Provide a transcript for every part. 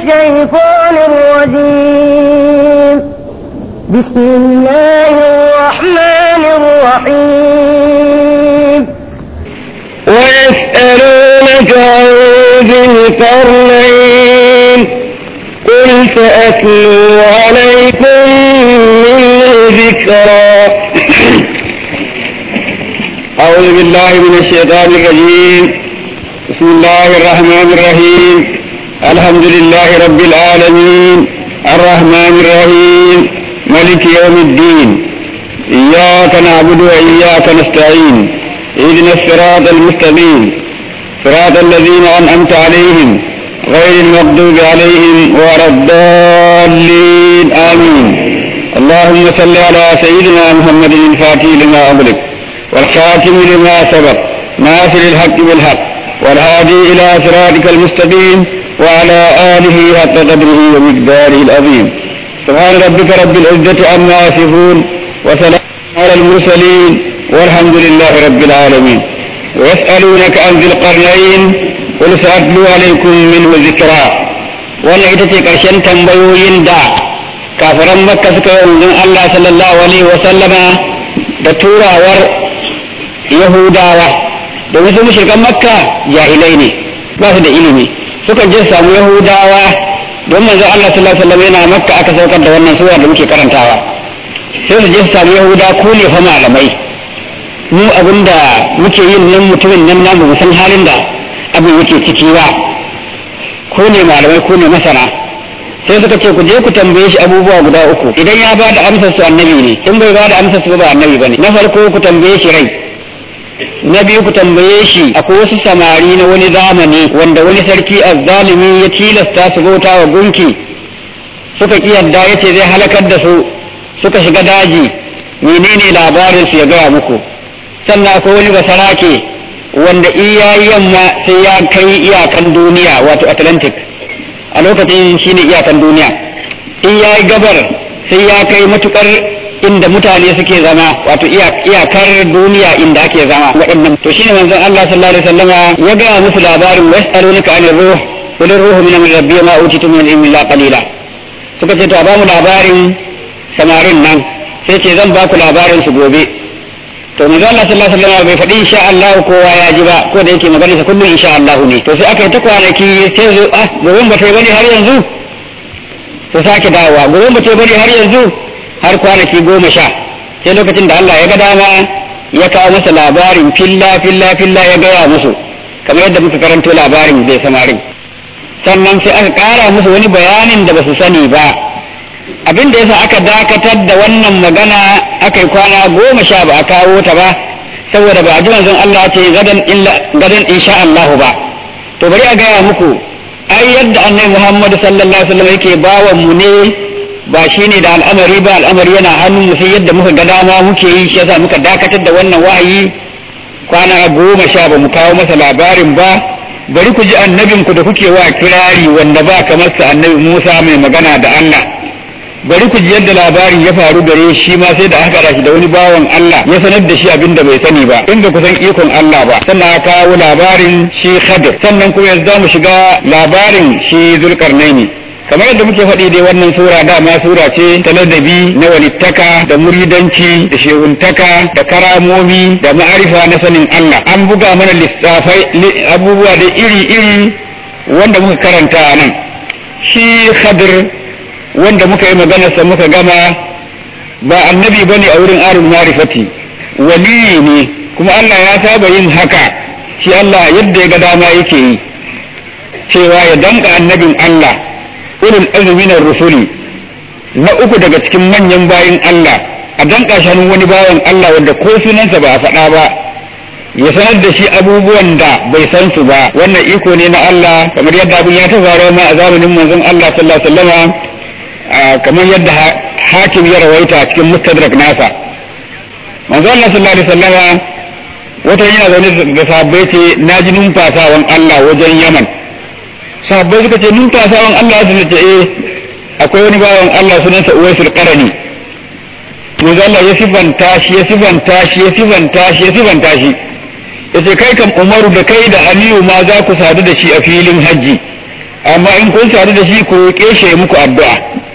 الشيطان الرجيم بسم الله الرحمن الرحيم ويسألونك عن ذي القرنين قل سأتلو عليكم منه ذكرا أعوذ بالله من الشيطان الرجيم بسم الله الرحمن الرحيم الحمد لله رب العالمين الرحمن الرحيم ملك يوم الدين إياك نعبد وإياك نستعين اهدنا الصراط المستقيم صراط الذين أنعمت عليهم غير المغضوب عليهم ولا الضالين آمين اللهم صل على سيدنا محمد الفاتح لما أغلق والخاتم لما سبق ناصر الحق بالحق والهادي إلى صراطك المستقيم وعلى آله حق قدره ومقداره العظيم سبحان ربك رب العزة عما يصفون وسلام على المرسلين والحمد لله رب العالمين ويسألونك عن ذي القرنين قل سأتلو عليكم منه ذكرا wannan ita ce ƙarshen tambayoyin da kafiran makka suka yi wanzan Allah sallallahu alaihi wa sallama da turawar yahudawa da wasu mushrikan makka jahilai ne ba su da ilimi suka je samu yahudawa don manzo Allah sallallahu alaihi wasallam yana makka aka saukar da wannan sura da muke karantawa sai su je su samu yahuda ko ne fa malamai mu abinda muke yin nan mutumin nan namu mu san halin da abin yake ciki ba ko ne malamai ko ne masana sai suka ce ku je ku tambaye shi abubuwa guda uku idan ya bada amsar su annabi ne in bai bada amsar su ba annabi bane na farko ku tambaye shi rai na biyu ku tambaye shi akwai wasu samari na wani zamani wanda wani sarki azzalimi ya tilasta su bauta wa gunki suka ki yadda ya ce zai halakar da su suka shiga daji menene labarin su ya gaya muku sannan akwai wani basarake wanda iya yamma sai ya kai iyakan duniya wato atlantic a lokacin shine iyakan duniya in ya yi gabar sai ya kai matukar inda mutane suke zama wato iyakar duniya inda ake zama waɗannan to shine manzon Allah sallallahu alaihi wasallama ya ga musu labarin was'alunaka anir ruh qul ruhu min amri rabbi ma utitu min ilmi illa qalila suka ce to a bamu labarin samarin nan sai ce zan baku labarin su gobe to manzon Allah sallallahu alaihi wasallama bai faɗi insha Allah kowa ya ji ba ko da yake magana sa kullum insha Allah ne to sai aka yi ta kwanaki sai zo ah gobe ba ta bane har yanzu to sake dawowa gobe ba ta bane har yanzu har kwanaki goma sha sai lokacin da Allah ya ga dama ya kawo masa labarin filla filla filla ya gaya musu kamar yadda muka karanto labarin bai samarin sannan sai aka kara musu wani bayanin da ba su sani ba abin da yasa aka dakatar da wannan magana aka yi kwana goma sha ba a kawo ta ba saboda ba a ji manzon Allah ce gadan illa gadan insha Allah ba to bari a gaya muku ai yadda annabi Muhammad sallallahu alaihi wasallam yake bawa mu ne ba shi ne da al'amari ba al'amari yana hannun mu sai yadda muka ga dama muke yi shi yasa muka dakatar da wannan wahayi kwana goma sha ba mu kawo masa labarin ba bari ku ji annabin ku da kuke wa kirari wanda ba kamar sa annabi Musa mai magana da Allah bari ku ji yadda labarin ya faru gare shi ma sai da aka shi da wani bawan Allah ya sanar da shi abin da bai sani ba in ba ku san ikon Allah ba sannan aka kawo labarin shi Khadir sannan kuma yanzu za mu shiga labarin shi Zulkarnaini kamar yadda muke faɗi dai wannan sura dama sura ce ta ladabi na walittaka da muridanci da shehuntaka da karamomi da ma'arifa na sanin Allah an buga mana lissafai abubuwa da iri-iri wanda muka karanta a nan shi khadir wanda muka yi maganarsa muka gama ba annabi ba ne a wurin arin marifati waliyi ne kuma Allah ya saba yin haka shi Allah yadda ya ga dama yake yi cewa ya danka annabin Allah ulul azmi na rusuli na uku daga cikin manyan bayin Allah a danka shi hannun wani bawan Allah wanda ko sunansa ba a faɗa ba ya sanar da shi abubuwan da bai san su ba wannan iko ne na Allah kamar yadda abin ya ta faruwa ma a zamanin manzon Allah sallallahu alaihi wasallama kamar yadda hakim ya rawaita cikin mustadrak nasa manzon Allah sallallahu alaihi wasallama wata yana zaune da sahabbai ce na ji numfasawan Allah wajen Yaman sahabbai suka ce numfasawan Allah sun ce eh akwai wani bawan Allah sunansa Uwaisul Qarani manzo Allah ya sifanta shi ya sifanta shi ya sifanta shi ya sifanta shi yace kai kam Umaru da kai da Aliyu ma za ku sadu da shi a filin haji amma in kun sadu da shi ku roƙe shi muku addu'a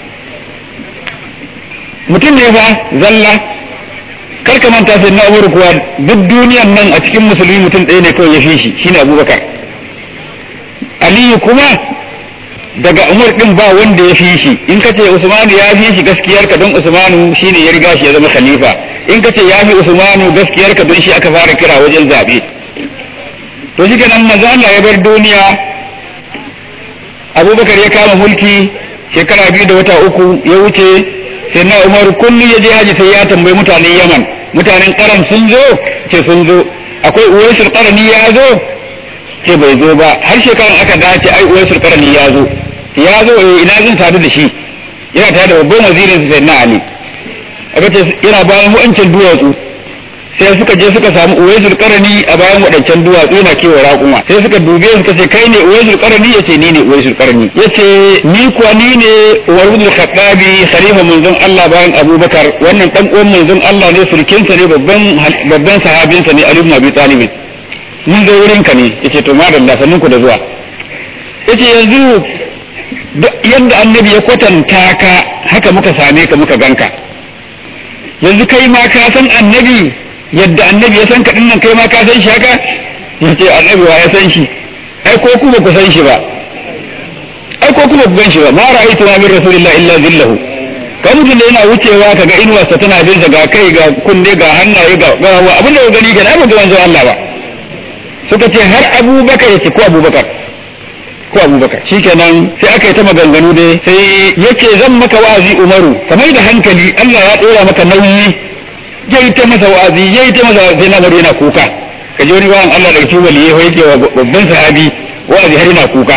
mutum ne fa zalla kar ka manta sai na umar kuwa duk duniyan nan a cikin musulmi mutum ɗaya ne kawai ya fi shi shine abubakar aliyu kuma daga umar din ba wanda ya fi shi in ka ce usmanu ya fi shi gaskiyar ka don usmanu shine ya riga shi ya zama khalifa in ka ce ya fi usmanu gaskiyar ka don shi aka fara kira wajen zaɓe to shi kenan maza Allah ya bar duniya abubakar ya kama mulki shekara biyu da wata uku ya wuce sai na umar kullum ya je haji sai ya tambayi mutanen yaman mutanen karan sun zo ce sun zo akwai uwaisul qarani ya zo ce bai zo ba har shekaran aka dace ai uwaisul qarani ya zo ya zo eh ina zan sadu da shi yana tare da babban wazirin sai na ali aka ce yana bayan wancan duwatsu sai suka je suka samu uwaisul qarani a bayan wadancan duwatsu yana kewa raƙuma sai suka dube suka ce kai ne uwaisul qarani yace ni ne uwaisul qarani yace ni kuwa ni ne warudul khattabi khalifa manzon Allah bayan Abubakar wannan dan uwan manzon Allah ne surkinsa ne babban babban sahabinsa ne Ali ibn Abi Talib mun zo wurin ka ne yace to madalla sannin ku da zuwa yace yanzu yadda annabi ya kwatanta ka haka muka same ka muka ganka yanzu kai ma ka san annabi yadda annabi ya san ka dinnan kai ma ka san shi haka yace annabi wa ya san shi ai ko ku ba ku san shi ba ai ko kuma ku gan shi ba ma ra'aytu ma min rasulillahi illa zillahu kan mutum da yana wucewa kaga inuwarsa tana bin ga kai ga kunne ga hannaye ga gawa abin da ya gani kenan ba ga manzo Allah ba suka ce har Abubakar yace ko Abubakar ko Abubakar shikenan sai aka yi ta maganganu dai sai yake zan maka wa'azi Umaru kamar da hankali Allah ya dora maka nauyi yayi ta masa wa'azi yayi ta masa sai na bari yana kuka kaje wani bawan Allah daga cikin waliyai yake wa babban sahabi wa'azi har yana kuka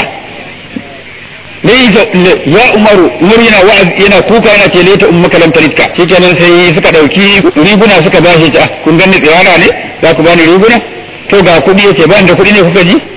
ya umaru umar yana wa'azi yana kuka yana ce leta ummaka lam talitka shikenan sai suka dauki riguna suka bashi ta kun ganni tsirara ne za ku bani riguna to ga kudi yace ba da kudi ne kuka ji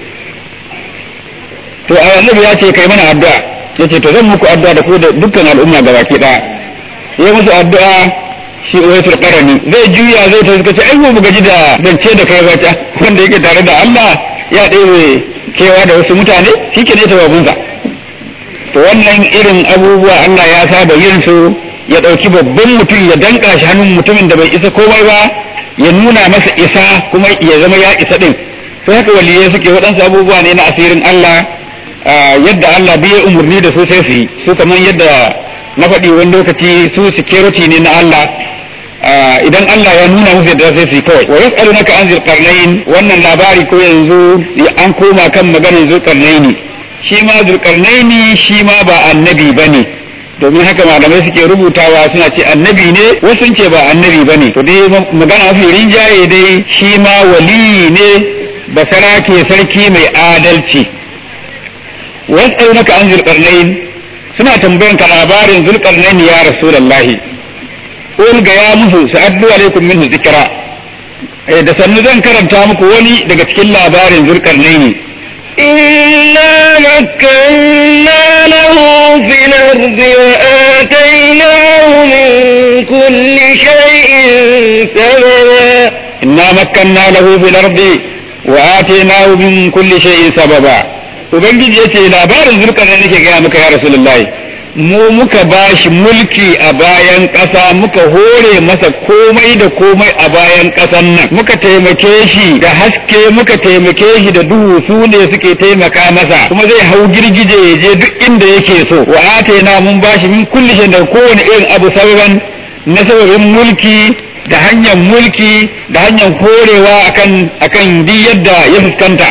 to annabi ya ce kai mana addu'a yace to zan muku addu'a da ku da dukkan al'umma gabaki daya yayi musu addu'a shi uwaitul qarani zai juya zai ta suka ce ai mu gaji da zance da kai bata wanda yake tare da Allah ya ɗebe kewa da wasu mutane shike ne ta babunsa to wannan irin abubuwa Allah ya saba yin su ya ɗauki babban mutum ya danka shi hannun mutumin da bai isa komai ba ya nuna masa isa kuma ya zama ya isa ɗin sai haka waliyai suke waɗansu abubuwa ne na asirin Allah yadda Allah bai umarni da su sai su yi su kamar yadda na faɗi wani lokaci su security ne na Allah idan Allah ya nuna musu yadda sai su yi kawai wa yas'alunaka an zilqarnain wannan labari ko yanzu an koma kan maganar zulqarnaini shi ma zulkarnaini shi ma ba annabi ba ne domin haka malamai suke rubutawa suna ce annabi ne wasu ce ba annabi ba ne to dai magana mafi rinjaye dai shi ma wali ne basara ke sarki mai adalci wasu naka an zulkarnain suna tambayan ka labarin zulkarnaini ya rasulallahi qul ga ya musu sa'addu alaikum minhu zikra da sannu zan karanta muku wani daga cikin labarin zulkarnaini إنا مكنا له في الأرض وآتيناه من كل شيء سببا إنا مكنا له في الأرض وآتيناه من كل شيء سببا Ubangiji ya ce labarin zurkar da nake gaya maka ya Rasulullahi mu muka bashi mulki a bayan ƙasa muka hore masa komai da komai a bayan ƙasan nan muka taimake shi da haske muka taimake shi da duhu su ne suke taimaka masa kuma zai hau girgije ya je duk inda yake so wa atayna mun bashi min kulli shay da kowane irin abu sababan na sababin mulki da hanyar mulki da hanyar horewa akan akan duk yadda ya fuskanta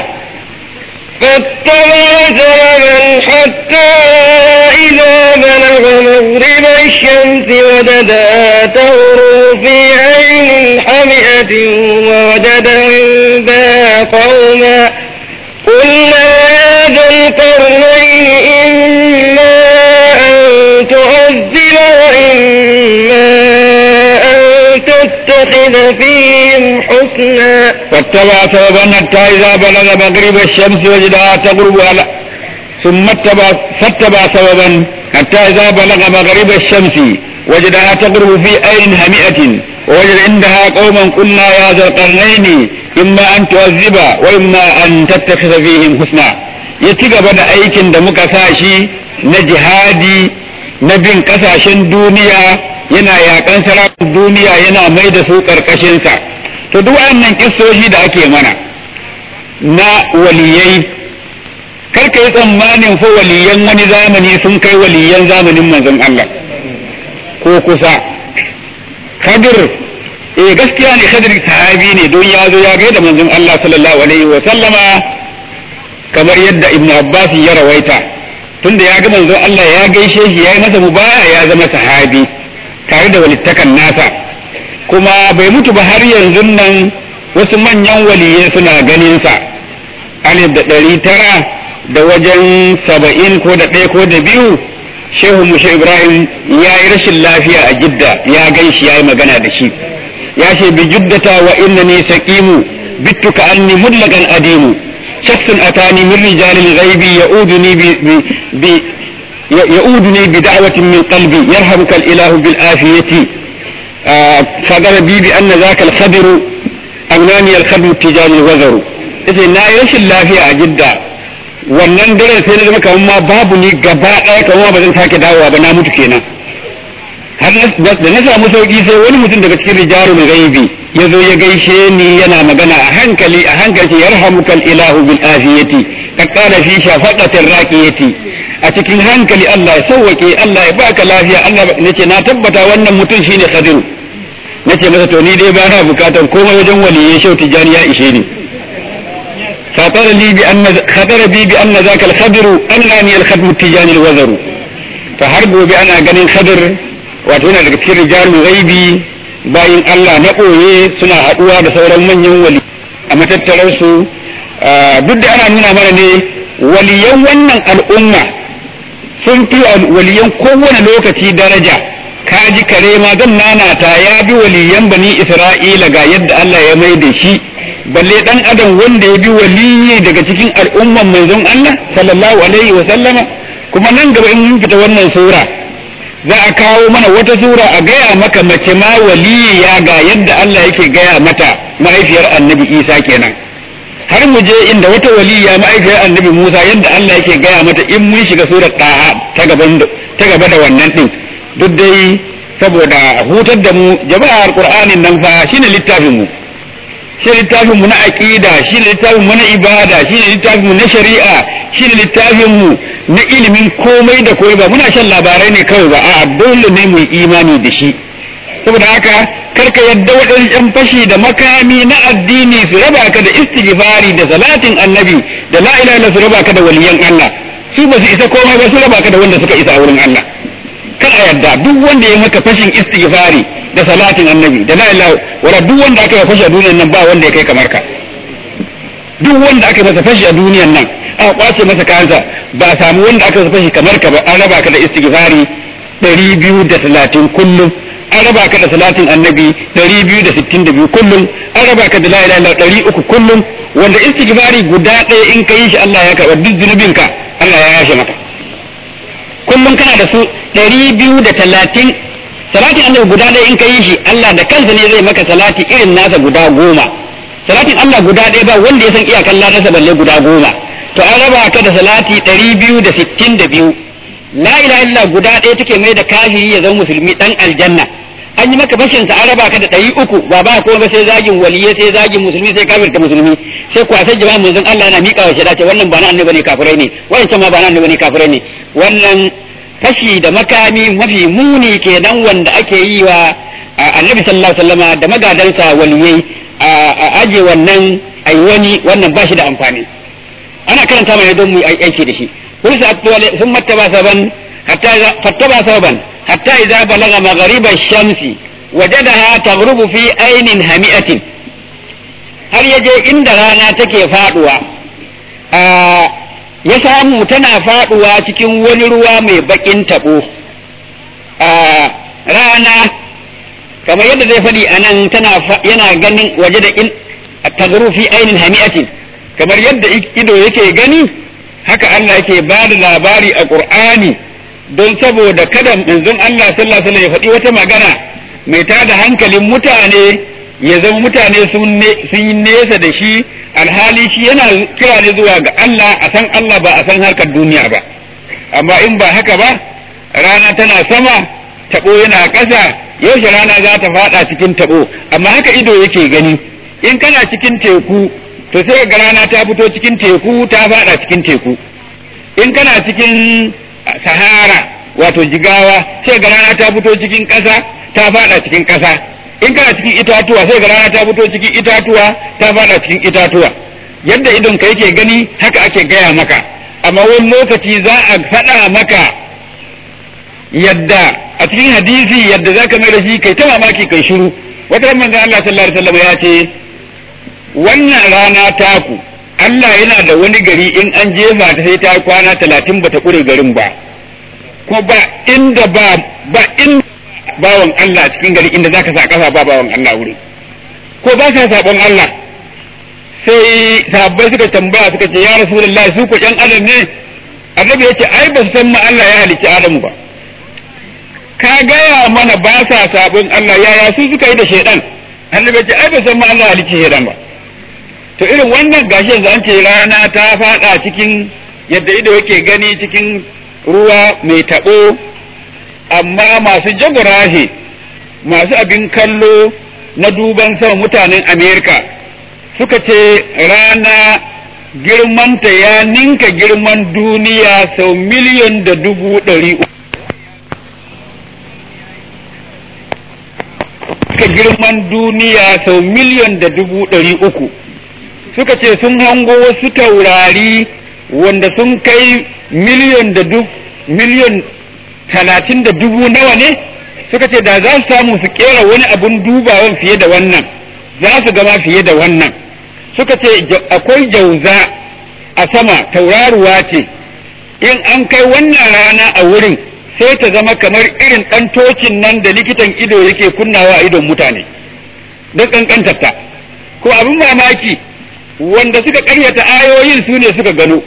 فاتبع سببا حتى إذا بلغ مغرب الشمس وجدها تغرب في عين حمئة ووجد عندها قوما قلنا يا ذا القرنين إما أن تعذب وإما أن تتخذ فيهم حسنا واتبع سببا حتى إذا بلغ مغرب الشمس وجدها تغرب على ثم اتبع فاتبع سببا حتى إذا بلغ مغرب الشمس وجدها تغرب في عين همئة ووجد عندها قوما قلنا يا ذا القرنين إما أن تعذب وإما أن تتخذ فيهم حسنا ya ci gaba da aikin da muka sa shi na jihadi na bin kasashen duniya yana yakan sarakun duniya yana mai da su karkashinsa to duk wannan kissoshi da ake mana na waliyai karka yi tsammanin fa waliyan wani zamani sun kai waliyan zamanin manzon Allah ko kusa kadir eh gaskiya ne kadir sahabi ne don ya zo ya gaida manzon Allah sallallahu alaihi wa sallama kamar yadda ibnu abbas ya rawaita tunda ya ga manzon Allah ya gaishe shi ya yi masa mubaya ya zama sahabi tare da walittakan nasa kuma bai mutu ba har yanzu nan wasu manyan waliyai suna ganin sa alif da ɗari tara da wajen saba'in ko da ɗaya ko da biyu shehu mushe ibrahim ya yi rashin lafiya a jidda ya gan shi ya yi magana da shi ya ce bi juddata wa innani saqimu bittu ka anni mullakan adimu shakhsun atani min rijalil ghaibi ya'uduni bi bi يؤودني بدعوة من قلبي يرحمك الإله بالآفية فقال بي بأن ذاك الخبر أغناني الخبر التجاري الوزر إذا نا يشل الله في أجدة wannan daren sai na zama kamar ma babu ni gaba ɗaya kamar ba zan sake dawowa ba na mutu kenan har da na samu sauki sai wani mutum daga cikin rijalul ghaibi ya zo ya gaishe ni yana magana a hankali a hankali yarhamukal ilahu bil afiyati ka qala fi shafaqatir raqiyati a cikin hankali Allah ya sauwake Allah ya baka lafiya Allah nace na tabbata wannan mutum shine Khadiru nace masa to ni dai ba na bukatar komai wajen waliyyi shau tijani ya ishe ni خطر لي بأن خطر بي بأن ذاك الخضر أنني الخدم التجاني الوزر فهربوا بأنا ganin خضر wato yana daga cikin rijalul ghaibi bayin Allah na ɓoye suna haɗuwa da sauran manyan wali a matattarar su duk da ana nuna mana ne waliyan wannan al'umma sun fi waliyan kowane lokaci daraja kaji kare ma zan nanata ya bi waliyan bani isra'ila ga yadda Allah ya mai da shi balle dan adam wanda ya bi waliyi daga cikin al'umman manzon Allah sallallahu alaihi wa sallama kuma nan gaba in mun fita wannan sura za a kawo mana wata sura a gaya maka mace ma waliya ga yadda Allah yake gaya mata mahaifiyar annabi Isa kenan har mu je inda wata waliya ma'aikiyar annabi Musa yadda Allah yake gaya mata in mun shiga surar ɗaha ta gaban ta gaba da wannan din duk dai saboda hutar da mu jama'ar Qur'anin nan fa shine littafin mu shine littafin mu na aqida shine littafin mu na ibada shine littafin mu na shari'a shine littafin mu na ilimin komai da komai ba muna shan labarai ne kawai ba a'a dole ne mu yi imani da shi saboda haka karka yadda waɗansu ‘yan fashi da makami na addini su raba ka da istighfari da salatin annabi da la ilaha su raba ka da waliyan Allah su ba su isa komai ba su raba ka da wanda suka isa a wurin Allah kar a yadda duk wanda ya maka fashin istighfari da salatin annabi da la ilaha wala duk wanda aka yi fashi a duniyan nan ba wanda ya kai kamar ka duk wanda aka yi masa fashi a duniyan nan aka kwace masa kayansa ba a samu wanda aka yi fashi kamar ka ba an raba ka da istighfari ɗari biyu da talatin kullum an raba ka da salatin annabi ɗari biyu da sittin da biyu kullum an raba ka da la ilaha ɗari uku kullum wanda istighfari guda ɗaya in ka yi shi Allah ya karɓa duk zunubinka Allah ya yashe maka kullum kana da su ɗari biyu da talatin salatin annabi guda ɗaya in ka yi shi Allah da kansa ne zai maka salati irin nasa guda goma salatin Allah guda ɗaya ba wanda ya san iyakan ladarsa balle guda goma to an raba ka da salati ɗari biyu da sittin da biyu la ilaha illa guda ɗaya take mai da kafiri ya zama musulmi dan aljanna an yi maka bashin sa an raba ka da ɗari uku ba ba ko ba sai zagin waliyai sai zagin musulmi sai kafirta musulmi sai kwasar jama'a manzon Allah yana miƙa wa shaida ce wannan ba na annabi ne kafirai ne wancan ma ba na annabi ne kafirai ne wannan fashi da makami mafi muni kenan wanda ake yi wa annabi sallallahu alaihi wasallama da magadansa waliyai a aje wannan ai wani wannan ba shi da amfani ana karanta mai don mu aiki da shi ثم اتبع سببا حتى إذا فاتبع سببا حتى إذا بلغ مغرب الشمس وجدها تغرب في عين هامئة har ya je inda rana take faduwa ya samu tana faduwa cikin wani ruwa mai bakin tabo rana kamar yadda zai faɗi a nan tana yana ganin waje da in tagru fi ainin hami'atin kamar yadda ido yake gani haka Allah yake ba da labari a Qur'ani don saboda kada manzon Allah sallallahu alaihi wasallam ya faɗi wata magana mai tada hankalin mutane ya zama mutane sun yi nesa da shi alhali shi yana kira ne zuwa ga Allah a san Allah ba a san harkar duniya ba amma in ba haka ba rana tana sama tabo yana ƙasa yaushe rana za ta fada cikin tabo amma haka ido yake gani in kana cikin teku to sai ga rana ta fito cikin teku ta fada cikin teku in kana cikin sahara wato jigawa sai ga rana ta fito cikin ƙasa ta fada cikin ƙasa in kana cikin itatuwa sai ga rana ta fito cikin itatuwa ta fada cikin itatuwa yadda idon ka yake gani haka ake gaya maka amma wani lokaci za a faɗa maka yadda a cikin hadisi yadda za ka mai da shi kai ta mamaki kai shiru wata manzon Allah sallallahu alaihi wasallam ya ce wannan rana taku Allah yana da wani gari in an jefa ta sai ta kwana talatin bata kure garin ba ko ba inda ba ba in bawan Allah a cikin gari inda zaka sa kafa ba bawan Allah wuri ko ba sa sabon Allah sai sahabbai suka tambaya suka ce ya rasulullahi su ko yan adam ne annabi yace ai ba su san ma Allah ya halicci Adamu ba ka gaya mana ba sa sabon Allah yaya su suka yi da shaidan annabi yace ai ba san ma Allah ya halicci shaidan ba to irin wannan gashi yanzu an ce rana ta fada cikin yadda ido yake gani cikin ruwa mai tabo amma masu jagurahe masu abin kallo na duban sama mutanen amerika suka ce rana girmanta ya ninka girman duniya sau miliyan da dubu ɗari uku girman duniya sau miliyan da dubu ɗari uku suka ce sun hango wasu taurari wanda sun kai miliyan da duk miliyan talatin da dubu nawa ne suka ce da za su samu su kera wani abun dubawan fiye da wannan za su gama fiye da wannan suka ce akwai jauza a sama tauraruwa ce in an kai wannan rana a wurin sai ta zama kamar irin ɗan tocin nan da likitan ido yake kunnawa a idon mutane don ƙanƙantarta ko abin mamaki wanda suka ƙaryata ayoyin su ne suka gano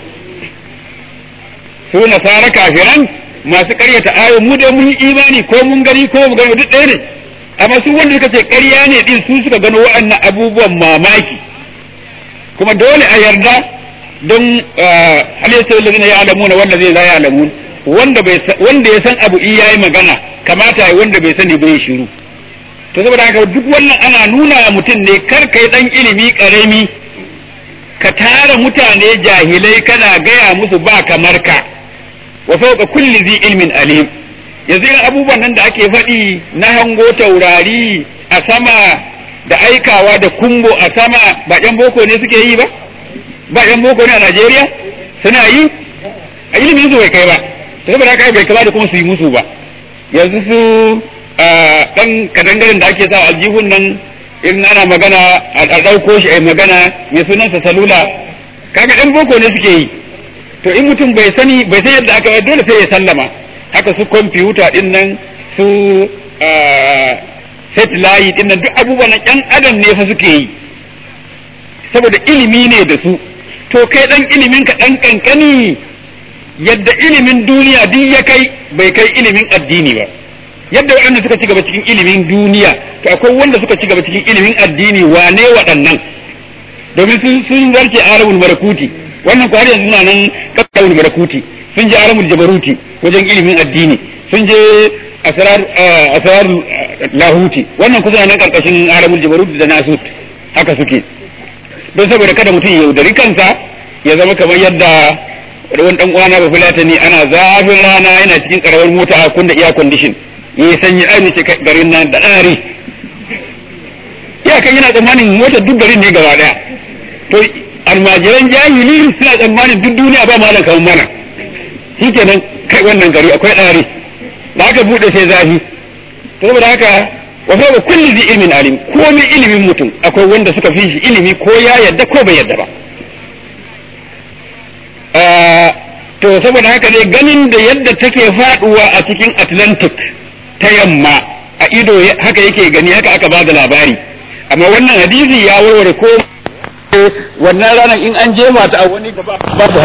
su nasara kafiran masu ƙaryata ayoyin mu dai mun yi imani ko mun gani ko mu gani duk ɗaya ne amma su wanda suka ce ƙarya ne din su suka gano waɗannan abubuwan mamaki kuma dole a yarda don halittar lalzina ya alamu na wanda zai ya alamu wanda ya san abu iya yi magana kamata ya wanda bai sani bai shiru to saboda haka duk wannan ana nuna mutum ne kar kai dan ilimi karami ka tara mutane jahilai kana gaya musu ba kamar ka wa fawqa kulli zi ilmin alim yanzu irin abubuwan nan da ake faɗi na hango taurari a sama da aikawa da kumbo a sama ba yan boko ne suke yi ba ba yan boko ne a Najeriya suna yi a ilimin su bai kai ba ta saboda haka bai kama da kuma su yi musu ba yanzu su dan kadangaren da ake sa aljihun nan in ana magana a ɗauko shi a magana mai sunansa salula kaga yan boko ne suke yi to in mutum bai sani bai san yadda aka dole sai ya sallama haka su kwamfuta din nan su satellite din nan duk abubuwan yan adam ne fa suke yi saboda ilimi ne da su to kai dan ilimin ka dan kankani yadda ilimin duniya duk ya kai bai kai ilimin addini ba yadda waɗanda suka ci gaba cikin ilimin duniya to akwai wanda suka ci gaba cikin ilimin addini wane waɗannan domin sun sun zarce alamul malakuti wannan ko har yanzu na nan kakkawul malakuti sun je alamul jabaruti wajen ilimin addini sun je asrar asrar lahuti wannan kusa nan karkashin alamul jabaruti da nasut haka suke don saboda kada mutum ya yaudari kansa ya zama kamar yadda wani dan uwana ba fulata ne ana zafin rana yana cikin karamar mota a kunna iya condition ya yi sanyi ai ce garin nan da ɗari iyakan yana tsammanin motar duk garin ne gaba daya to almajiran jahili suna tsammanin duk duniya ba malam kamar mana shi kenan kai wannan gari akwai ɗari da aka buɗe sai zafi saboda haka wa fa kulli zi ilmin alim komai ilimin mutum akwai wanda suka fi shi ilimi ko ya yadda ko bai yadda ba to saboda haka ne ganin da yadda take faduwa a cikin atlantic ta yamma a ido haka yake gani haka aka bada labari amma wannan hadisi ya warware ko wannan ranar in an jefa ta a wani gaba ba ta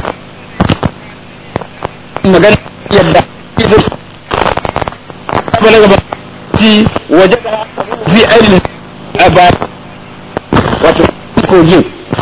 magana yadda ido balaga ba fi waje fi ainihin a ba kogin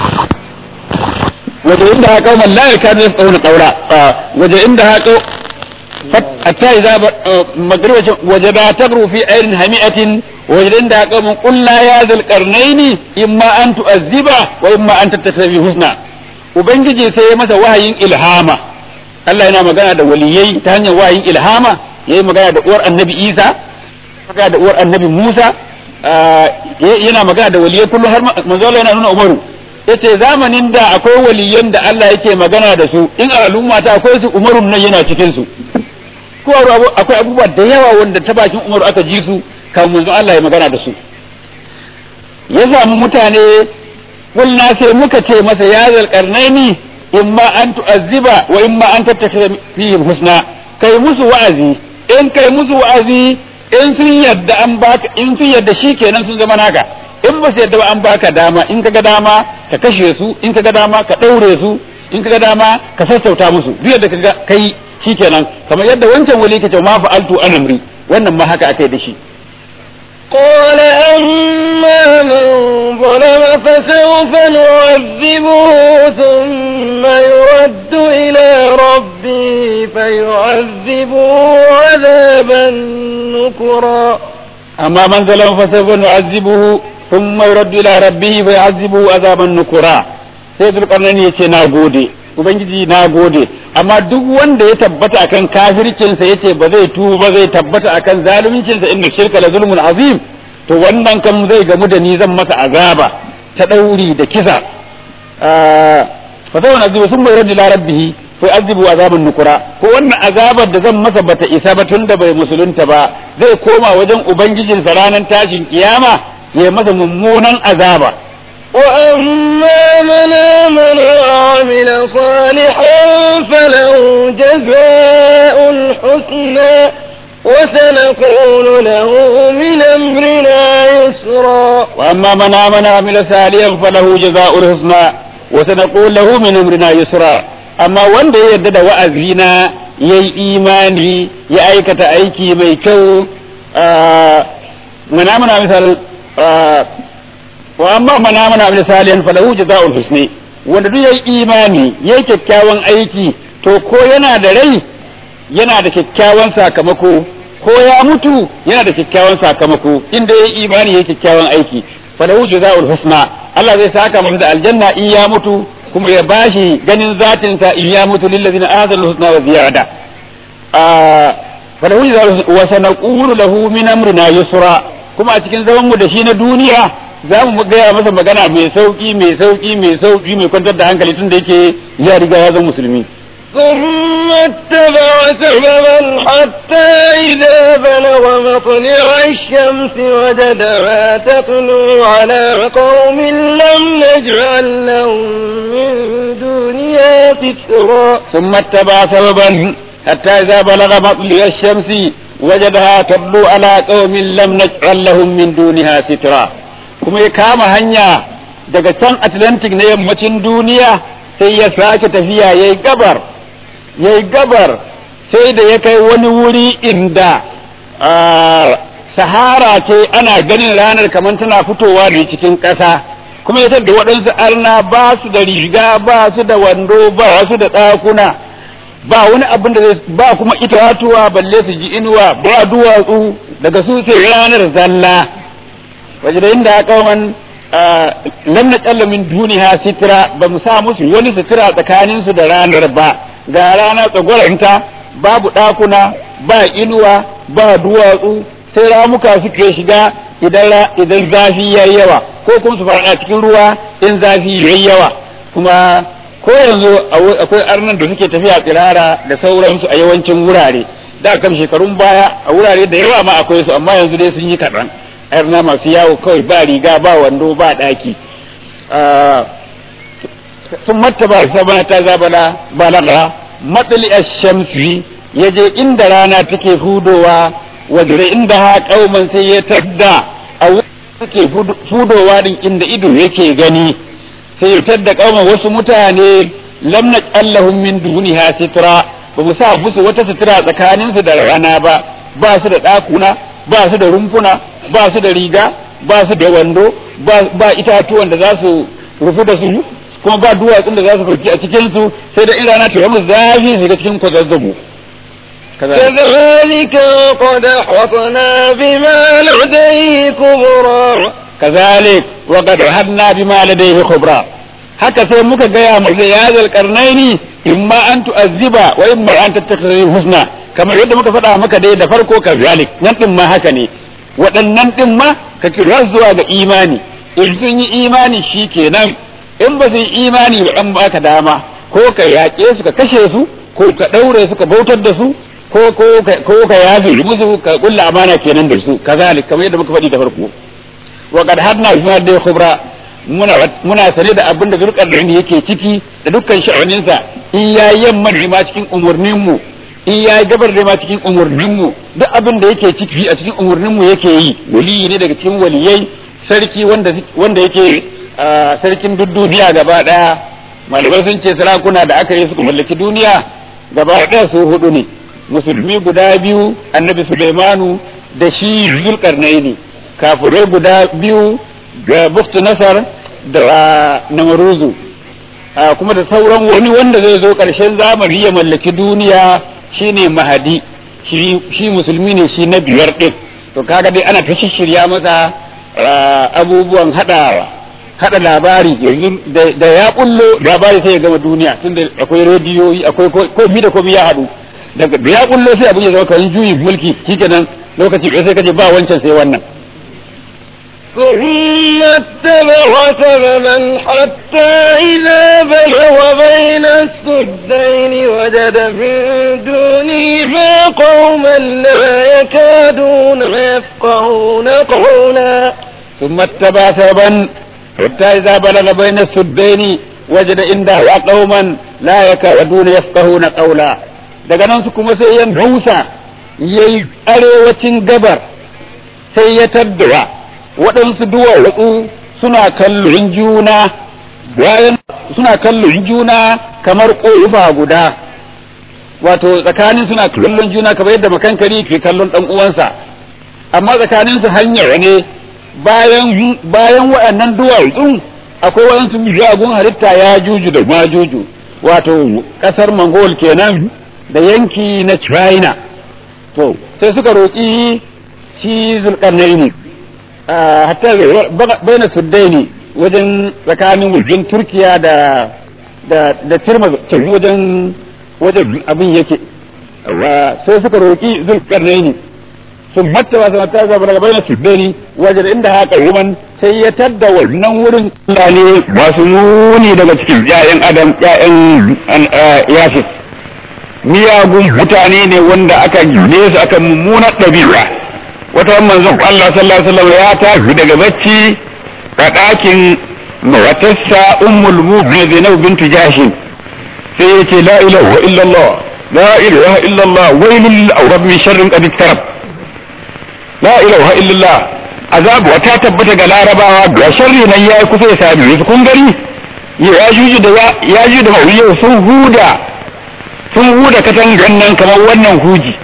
waje inda ha qauman la yakadu yafqahuna qawla waje inda ha hatta idza magriba waje da tagru fi ayrin hami'atin waje inda ha qauman qul la ya zal qarnaini imma an tu'azziba wa imma an tattabi husna ubangiji sai ya masa wahayin ilhama Allah yana magana da waliyai ta hanyar wahayin ilhama yayi magana da uwar annabi Isa magana da uwar annabi Musa yana magana da waliyai kullum har manzo Allah yana nuna Umaru yace zamanin da akwai waliyan da Allah yake magana da su in a al'umma ta akwai su Umarun nan yana cikin su ko akwai abubuwa da yawa wanda ta bakin Umaru aka ji su kan manzo Allah ya magana da su ya samu mutane kulna sai muka ce masa ya zalqarnaini imma an tu'azziba wa imma an tattakhidha fihim husna kai musu wa'azi in kai musu wa'azi in sun yadda an baka in sun yadda shikenan sun zama naka in ba su yadda ba an baka dama in kaga dama ka kashe su in kaga dama ka daure su in kaga dama ka sassauta musu duk yadda kaga kai shikenan kamar yadda wancan wali kace ma fa'altu an amri wannan ma haka akai da shi قال أما من ظلم فسوف نعذبه ثم يرد إلى ربه فيعذبه عذابا نكرا أما من ظلم فسوف نعذبه ثم يرد إلى ربه فيعذبه عذابا نكرا سيد القرنين يتي ناغودي ubangiji na gode amma duk wanda ya tabbata akan kafircinsa yace ba zai tuba ba zai tabbata akan zaluncinsa inda shirka la zulmun azim to wannan kam zai gamu da ni zan masa azaba ta dauri da kisa fa sai wani azibu sun bai raddi la rabbihi fa azibu azaban nukura ko wannan azabar da zan masa bata isa ba tun da bai musulunta ba zai koma wajen ubangijinsa ranar tashin kiyama ya masa mummunan azaba وأما من آمن وعمل صالحا فله جزاء الحسنى وسنقول له من أمرنا يسرا وأما من آمن وعمل صالحا فله جزاء الحسنى وسنقول له من أمرنا يسرا أما wanda ya yarda da wa'azina ya yi imani ya aikata aiki mai kyau mana mana misal wa amma man amana bil salihan falahu jazaa'ul husni wanda duk yayi imani yayi kyakkyawan aiki to ko yana da rai yana da kyakkyawan sakamako ko ya mutu yana da kyakkyawan sakamako inda yayi imani yayi kyakkyawan aiki falahu jazaa'ul husna Allah zai saka masa da aljanna in ya mutu kuma ya bashi ganin zatin sa in ya mutu lil ladina ahsanu husna wa ziyada falahu jazaa'ul wa sanaqulu lahu min amrina yusra kuma a cikin zaman mu da shi na duniya za mu gaya masa magana mai sauki mai sauki mai sauki mai kwantar da hankali tun da yake ya riga ya zama musulmi ثم اتبع سببا حتى إذا بلغ مطلع الشمس وجدها تطلع على قوم لم نجعل لهم من دونها سترا ثم اتبع سببا حتى إذا بلغ مطلع الشمس وجدها تطلع على قوم لم نجعل لهم من دونها سترا kuma ya kama hanya daga can Atlantic na yammacin duniya sai ya sake tafiya ya yi gabar ya yi gabar sai da ya kai wani wuri inda sahara ce ana ganin ranar kamar tana fitowa da cikin ƙasa kuma ya da waɗansu arna ba su da riga ba su da wando ba su da ɗakuna ba wani abin da ba kuma itatuwa balle su ji inuwa ba duwatsu daga su sai ranar zalla wajen inda kauman lam na min duniya sitira ba mu sa musu wani sitira tsakanin su da ranar ba ga rana tsagwaranta babu ɗakuna ba inuwa ba duwatsu sai ramuka suke shiga idan idan zafi yayi yawa ko kuma su faɗa cikin ruwa in zafi yayi yawa kuma ko yanzu akwai arnan da suke tafiya tsirara da sauransu a yawancin wurare da kan shekarun baya a wurare da yawa ma akwai su amma yanzu dai sun yi kaɗan arna masu yawo kawai ba riga ba wando ba ɗaki sun matta ba sabana ta zabala balaga matsali shamsi ya je inda rana take hudowa wadda inda ha kauman sai ya tadda a suke hudowa din inda ido yake gani sai ya tadda kauman wasu mutane lam naj'alahum min duniha sitra ba mu sa musu wata sutura tsakaninsu da rana ba ba su da ɗakuna ba su da rumfuna ba su da riga ba su da wando ba itatuwan da za su rufu da su kuma ba duwatsun da za su farki a cikin su sai da irana ta yamu zafi su ga cikin kwazazzabo كذلك وقد أحطنا بما لديه كبرا كذلك وقد أحطنا بما لديه خبرا haka sai muka gaya mu da yazal karnaini imma an tu'azziba wa imma an tattakhidhi husna kamar yadda muka faɗa maka dai da farko ka zalik nan din ma haka ne waɗannan din ma ka kira zuwa ga imani in sun yi imani shikenan in ba su yi imani ba an baka dama ko ka yaƙe su ka kashe su ko ka ɗaure su ka bautar da su ko ko ko ka yafe musu ka kulla amana kenan da su kazalik kamar yadda muka faɗi da farko wa qad hadna bima da khubra muna muna sane da abin da zurkar da yake ciki da dukkan sha'aninsa in yayi yamma da ma cikin umurnin mu in yayi gabar da ma cikin umurnin mu duk abin da yake ciki a cikin umurnin mu yake yi waliyi ne daga cikin waliyai sarki wanda wanda yake sarkin duk duniya gaba daya malamai sun ce sarakuna da aka yi suka mallaki duniya gaba daya su hudu ne musulmi guda biyu annabi Sulaimanu da shi Zulkarnaini kafirai guda biyu ga Buktu Nasar da Namaruzu kuma da sauran wani wanda zai zo ƙarshen zamani ya mallaki duniya shine Mahadi shi musulmi ne shi na biyar ɗin to kaga dai ana ta shirya masa abubuwan haɗawa haɗa labari yanzu da ya kullo labari sai ya gama duniya tunda akwai rediyoyi akwai komi da komi ya haɗu daga da ya kullo sai abin ya zama kamar juyin mulki shikenan lokaci ɗaya sai kaje ba wancan sai wannan ثم اتبع سببا حتى إذا بلغ بين السدين وجد من دونهما قوما لا يكادون يفقهون قولا ثم اتبع سببا حتى إذا بلغ بين السدين وجد عنده قوما لا يكادون يفقهون قولا daga nan su kuma sai ya rusa ya yi arewacin gabar sai ya taddawa waɗansu duwatsu suna kallon juna bayan suna kallon juna kamar ƙofa guda wato tsakanin suna kallon juna kamar yadda makankari ke kallon ɗan uwansa amma tsakanin su hanyar ne bayan bayan waɗannan duwatsun akwai waɗansu miyagun halitta ya juju da ma juju wato ƙasar mongol kenan da yanki na china to sai suka roƙi shi zulƙarnaini hatta baina suddaini wajen tsakanin wajen turkiya da da da tirma wajen wajen abin yake sai suka roƙi zulƙarnaini sun matta ba sama ta zaba daga baina suddaini wajen inda haka ruman sai ya tadda wannan wurin ne masu muni daga cikin ƴaƴan adam ƴaƴan yasif miyagun mutane ne wanda aka gine su aka mummunar ɗabi'a wata manzon Allah sallallahu alaihi wasallam ya tafi daga bacci a ɗakin matarsa ummul mu'minin Zainab bintu Jashin sai ya ce la ilaha illallah la ilaha illallah wailul awrab min sharrin qad iktarab la ilaha illallah azabu ta tabbata ga larabawa ga sharri nan yayi kusa ya sami su kun gari ya juju da ya juju da mawiyar sun huda sun huda katangan nan kamar wannan huji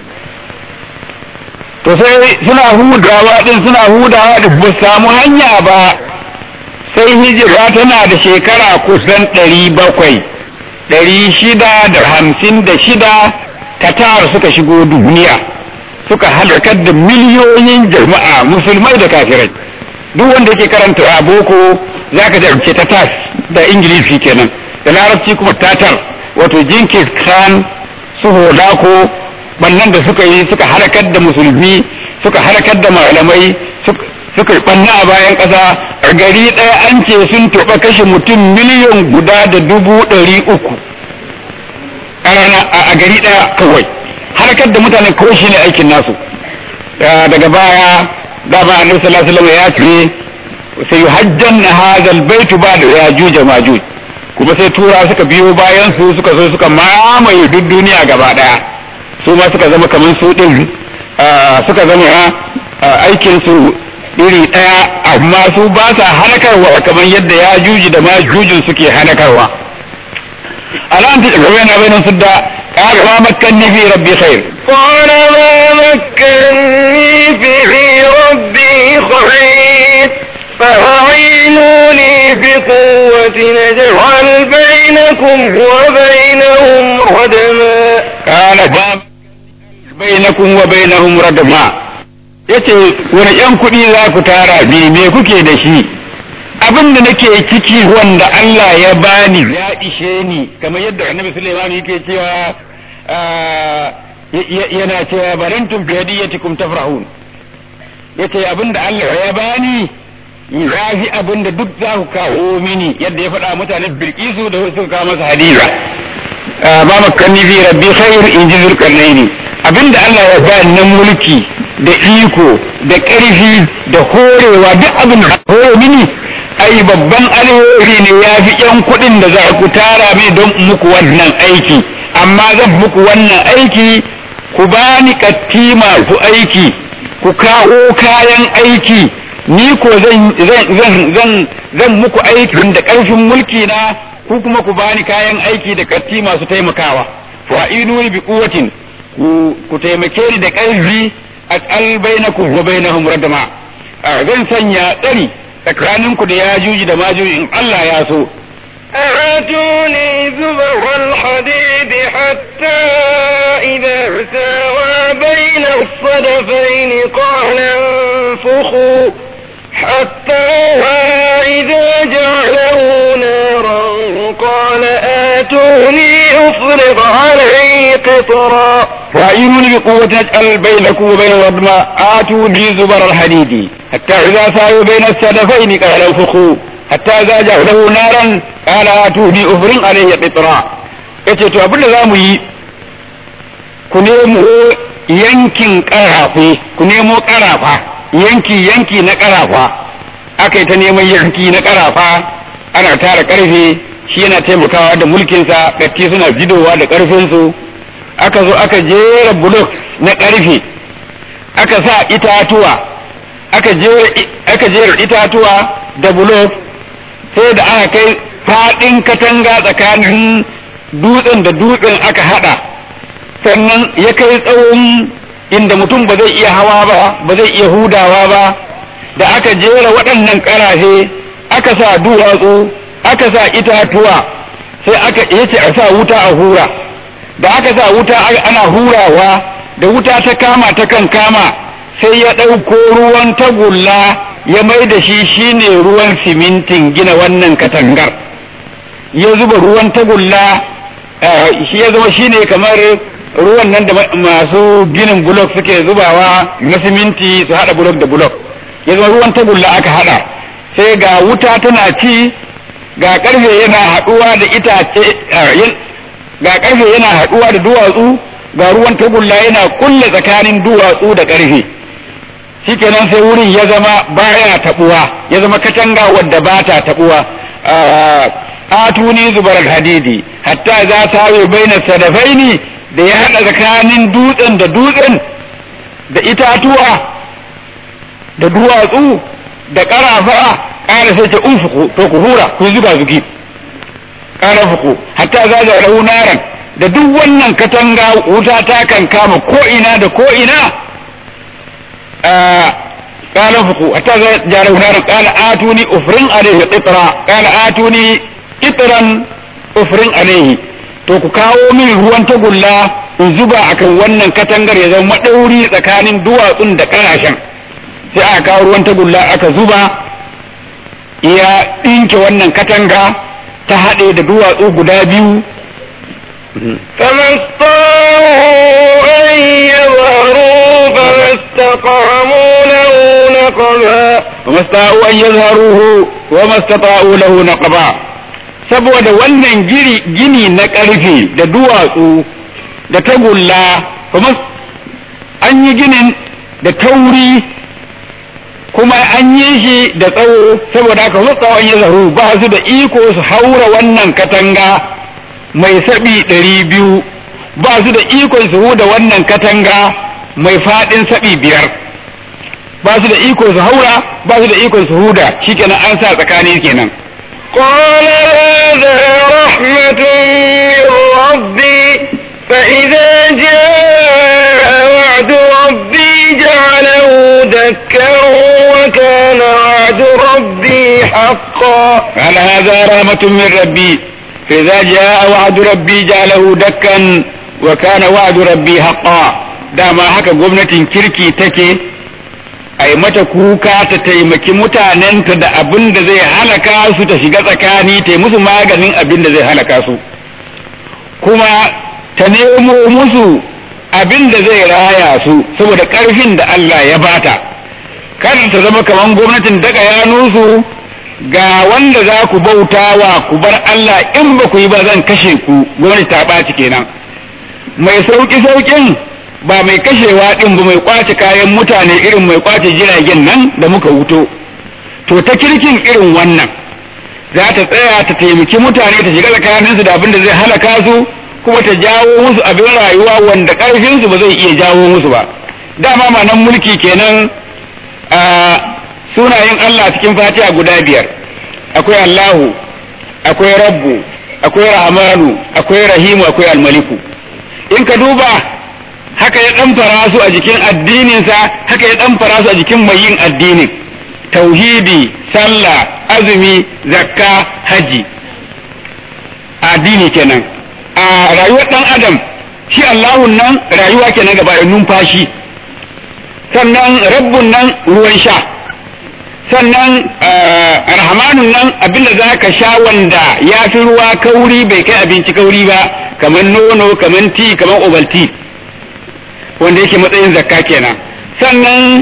to sai suna hudawa din suna hudawa din ba samu hanya ba sai hijira tana da shekara kusan ɗari bakwai ɗari shida da hamsin da shida katar suka shigo duniya suka halakar da miliyoyin jama'a musulmai da kafirai duk wanda yake karanta a boko zaka jarumce tatas da ingilishi kenan da larabci kuma tatar wato jinkis khan su holako bannan da suka yi suka halakar da musulmi suka halakar da malamai suka yi banna a bayan ƙasa a gari ɗaya an ce sun taɓa kashe mutum miliyan guda da dubu ɗari uku a rana a gari ɗaya kawai halakar da mutane kawai shi ne aikin nasu daga baya dama annabi sallallahu alaihi wasallam ya ce sai hajjan na hadal baitu ba da ya juja majuj kuma sai tura suka biyo bayan su suka zo suka mamaye duk duniya gaba daya su ma suka zama kamar su din suka zama aikin su iri daya amma su ba sa halakarwa kamar yadda ya juji da ma jujin suke halakarwa alam ta gaba na bayan su da qala ma makkanni fi rabbi khair قال ما مكني في ربي خير فأعينوني بقوة نجعل بينكم وبينهم ردما قال bainakum wa bainahum radma yace wani yan kuɗi za ku tara bi me kuke da shi abin da nake ciki wanda Allah ya bani ya ishe ni kamar yadda annabi Sulaiman yake cewa yana cewa barantum bi hadiyatikum tafrahun yace abin da Allah ya bani ya fi abin da duk za ku kawo mini yadda ya faɗa mutanen Bilkisu da suka kawo masa hadiza ma makanni fi rabbi khair in ji zulkarnaini abinda Allah ya ba na mulki da iko da ƙarfi da horewa duk abin da hore mini ai babban alheri ne ya fi ƴan kuɗin da za ku tara mai don muku wannan aiki amma zan muku wannan aiki ku bani katti masu aiki ku kawo kayan aiki ni ko zan zan zan zan muku aikin da ƙarfin mulki na ku kuma ku bani kayan aiki da katti masu taimakawa fa'inu bi quwwatin ku taimake ni da ƙarfi a bainakum wa bainahum radma zan sanya tsari tsakaninku da yajuji da majuji in Allah ya so آتوني زبر الحديد حتى إذا ساوى بين الصدفين قال انفخوا حتى إذا جعله نارا قال آتوني أفرغ عليه قطرا وأعينوني بقوة أجعل بينكم وبين الردماء آتوني زبر الحديد حتى إذا ساووا بين السدفين قال انفخوا حتى إذا جعله نارا قال آتوني أفرغ عليه قطرا yace to abin da za mu yi ku nemo yankin ƙarafe ku nemo ƙarafa yanki yanki na ƙarafa aka yi ta neman yanki na ƙarafa ana tara ƙarfe shi yana taimakawa da mulkinsa ƙarfi suna jidowa da ƙarfinsu aka zo aka jera bulok na ƙarfe aka sa itatuwa aka jera itatuwa da bulok sai da aka kai faɗin katanga tsakanin dutsen da dutsen aka haɗa sannan ya kai tsawon inda mutum ba zai iya hawa ba ba zai iya hudawa ba da aka jera waɗannan ƙarafe aka sa duwatsu aka sa itatuwa sai aka yace a sa wuta a hura da aka sa wuta ana hurawa da wuta ta kama ta kan kama sai ya ɗauko ruwan tagulla ya mai da shi shine ruwan simintin gina wannan katangar ya zuba ruwan tagulla shi ya zama shine kamar ruwan nan da masu ginin bulok suke zubawa na siminti su haɗa bulok da bulok ya zama ruwan tagulla aka haɗa sai ga wuta tana ci ga ƙarfe yana haɗuwa da itace ga ƙarfe yana haɗuwa da duwatsu ga ruwan tagulla yana kulle tsakanin duwatsu da ƙarfe shikenan sai wurin ya zama baya taɓuwa ya zama katanga wadda ba ta taɓuwa atuni zubar hadidi hatta za ta yi baina sadafaini da ya haɗa tsakanin dutsen da dutsen da itatuwa da duwatsu da ƙarafa ƙara sai ce unfuku to ku hura ku zuga zugi ƙara fuku hatta za da raunaran da duk wannan katanga wuta ta kan kama ko ina da ko ina ƙara fuku hatta za da raunaran ƙala atuni ufrin alaihi qitra ƙala atuni qitran ufrin alaihi to ku kawo min ruwan tagulla in zuba akan wannan katangar ya zama maɗauri tsakanin duwatsun da ƙarashen sai aka kawo ruwan tagulla aka zuba ya ɗinke wannan katanga ta haɗe da duwatsu guda biyu فما استطاعوا أن يظهروا فما استطعموا له نقبا وما استطاعوا أن يظهروه وما استطاعوا له نقبا saboda wannan gini na ƙarfe da duwatsu da tagulla kuma an yi ginin da tauri kuma an yi shi da tsawo saboda haka tsawon ya zaru ba su da iko su haura wannan katanga mai saɓi ɗari biyu ba su da ikon su huda wannan katanga mai faɗin saɓi biyar ba su da iko su haura ba su da ikon su huda shikenan an sa tsakani kenan قال هذا رحمة من ربي فإذا جاء وعد وعد ربي جعله دكا وكان وعد ربي حقا قال هذا رحمة من ربي فإذا جاء وعد ربي جعله دكا وكان وعد ربي حقا dama haka gwamnatin kirki take a yi mata kuka ta taimaki mutanenta da abin da zai halaka su ta shiga tsakani ta yi musu maganin abin da zai halaka su kuma ta nemo musu abin da zai raya su saboda ƙarfin da Allah ya bata kada ta zama kamar gwamnatin daga yanusu ga wanda za ku bauta wa ku bar Allah in ba ku yi ba zan kashe ku gwamnati ta ɓaci kenan mai sauƙi sauƙin ba mai kashewa ɗin ba mai kwace kayan mutane irin mai kwace jiragen nan da muka wuto to ta kirkin irin wannan za ta tsaya ta taimaki mutane ta shiga tsakaninsu da abin da zai halaka su kuma ta jawo musu abin rayuwa wanda ƙarfinsu ba zai iya jawo musu ba dama ma nan mulki kenan a sunayen Allah cikin fatiha guda biyar akwai Allahu akwai Rabbu akwai Rahmanu akwai Rahimu akwai Almaliku in ka duba haka ya dan fara su a jikin addininsa haka ya dan fara su a jikin mai yin addinin tauhidi sallah azumi zakka haji addini kenan a rayuwar dan adam shi Allahun nan rayuwa kenan gaba da numfashi sannan rabbun nan ruwan sha sannan rahmanun nan abinda za ka sha wanda ya fi ruwa kauri bai kai abinci kauri ba kamar nono kamar ti kamar ovalti wanda yake matsayin zakka kenan sannan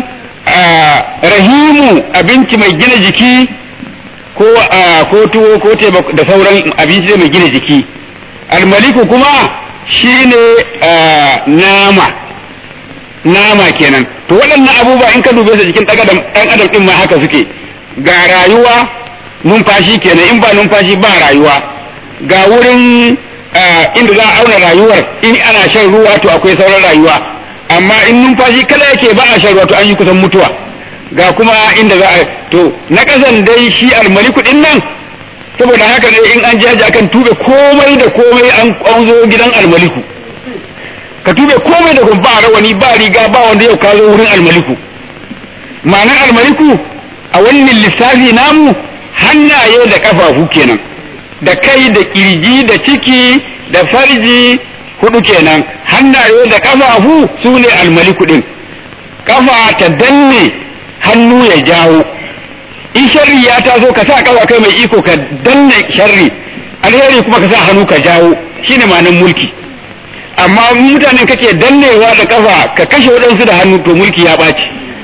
rahimu abinci mai gina jiki ko ko tuwo ko teba da sauran abinci mai gina jiki almaliku kuma shine nama nama kenan to waɗannan abubuwa in ka dube su jikin ɗan adam ɗan adam ɗin ma haka suke ga rayuwa numfashi kenan in ba numfashi ba rayuwa ga wurin inda za a auna rayuwar in ana shan ruwa to akwai sauran rayuwa amma in numfashi kada yake ba a shan ruwa to an yi kusan mutuwa ga kuma inda za a to na ƙasan dai shi almaliku ɗin nan saboda haka ne in an jaji akan tube komai da komai an zo gidan almaliku ka tube komai da kuma ba rawani ba riga ba wanda yau ka zo wurin almaliku ma'anar almaliku a wannan lissafi namu hannaye da kafafu kenan da kai da kirji da ciki da farji hudu kenan hannaye da kafafu su ne almaliku din kafa ta danne hannu ya jawo in sharri ya taso ka sa kafa kai mai iko ka danne sharri alheri kuma ka sa hannu ka jawo shine ma'anar mulki amma mutanen kake dannewa da kafa ka kashe waɗansu da hannu to mulki ya ɓaci